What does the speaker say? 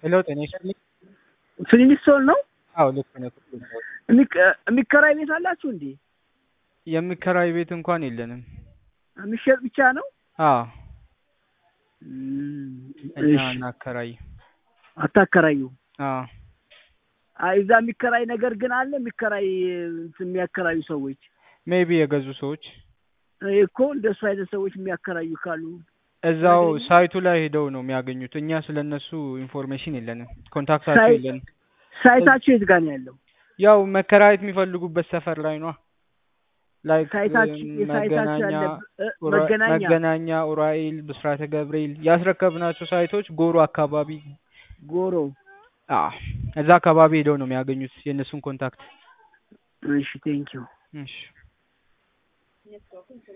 ሄሎ ጤና ይስጥልኝ። ፍሊንስቶን ነው አዎ ልክ ነው። የሚከ- የሚከራይ ቤት አላችሁ እንዴ? የሚከራይ ቤት እንኳን የለንም። የሚሸጥ ብቻ ነው? አዎ እም፣ እኛ እሺ። እናከራይ። አታከራዩ? አዎ አይ እዛ የሚከራይ ነገር ግን አለ። የሚከራይ እንትን የሚያከራዩ ሰዎች ሜቢ የገዙ ሰዎች እኔ እኮ እንደሱ አይነት ሰዎች የሚያከራዩ ካሉ እዛው ያገኙ? ሳይቱ ላይ ሄደው ነው የሚያገኙት። እኛ ስለነሱ ኢንፎርሜሽን የለንም፣ ኮንታክታቸው ሳይ- የለንም። ሳይታችሁ የት ጋር ነው ያለው? ያው መከራየት የሚፈልጉበት ሰፈር ላይ ነው። ላይክ ሳይታችሁ የሳይታችሁ መገናኛ ያለ እ፣ ኡራ- መገናኛ መገናኛ፣ ኡራኤል፣ ብስራተ ገብርኤል ያስረከብናቸው ሳይቶች ጎሮ አካባቢ ጎሮ። አዎ እዛ አካባቢ ሄደው ነው የሚያገኙት የእነሱን ኮንታክት። እሺ ቴንኪው። እሺ